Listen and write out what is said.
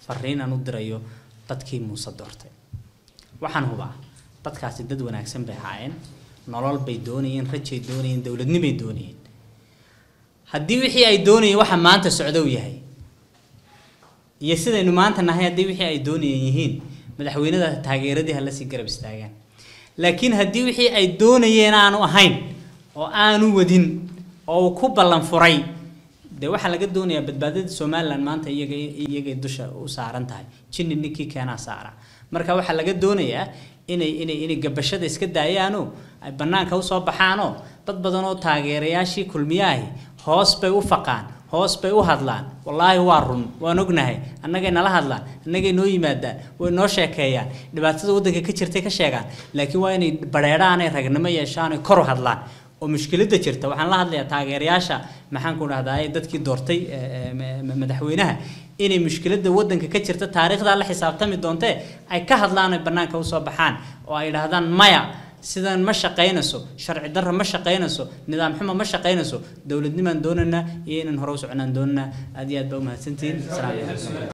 fariin aan u dirayo dadkii muuse doortay waxaan hubaa dadkaasi dad wanaagsan bay ahaayeen nolol bay doonayeen rajay doonayeen dowladnimay doonayeen haddii wixii ay doonayeen waxa maanta socdow yahay iyo sidaynu maanta nahay haddii wixii ay doonayeen yihiin madaxweynada taageeradii hala sii garab istaagaan laakiin haddii wixii ay doonayeen aanu ahayn oo aanu wadin oo uu ku ballan furay dee waxaa laga doonayaa badbaadada somalilan maanta iyaga iyagay dusha u saaran tahay jinni ninkii keenaa saara marka waxaa laga doonayaa inay inay inay gabashada iska daayaanoo ay bannaanka usoo baxaanoo dad badan oo taageerayaashii kulmiyaahi hoos bay u faqaan hoos bay u hadlaan wallaahi waa run waan ognahay annagay nala hadlaan annagay noo yimaadaan way noo sheekeeyaan dhibaatada waddanka ka jirtay ka sheegaan laakiin waa inay badheedhaan ay ragnimo yeeshaan ay kor u hadlaan oo mushkiladda jirta waxaan la hadlayaa taageerayaasha maxaan ku dhahdaa dadkii doortay madaxweynaha inay mushkiladda waddanka ka jirta taariikhdaa la xisaabtami doontee ay ka hadlaan ay bannaanka usoo baxaan oo ay dhahdaan maya sidan ma shaqaynayso sharci darra ma shaqaynayso nidaam xumo ma shaqaynayso dowladnimaan doonaynaa iyo inaan hore u soconaan doonanaa aad iyo aad baa umahadsantihiin asalaamu calaykum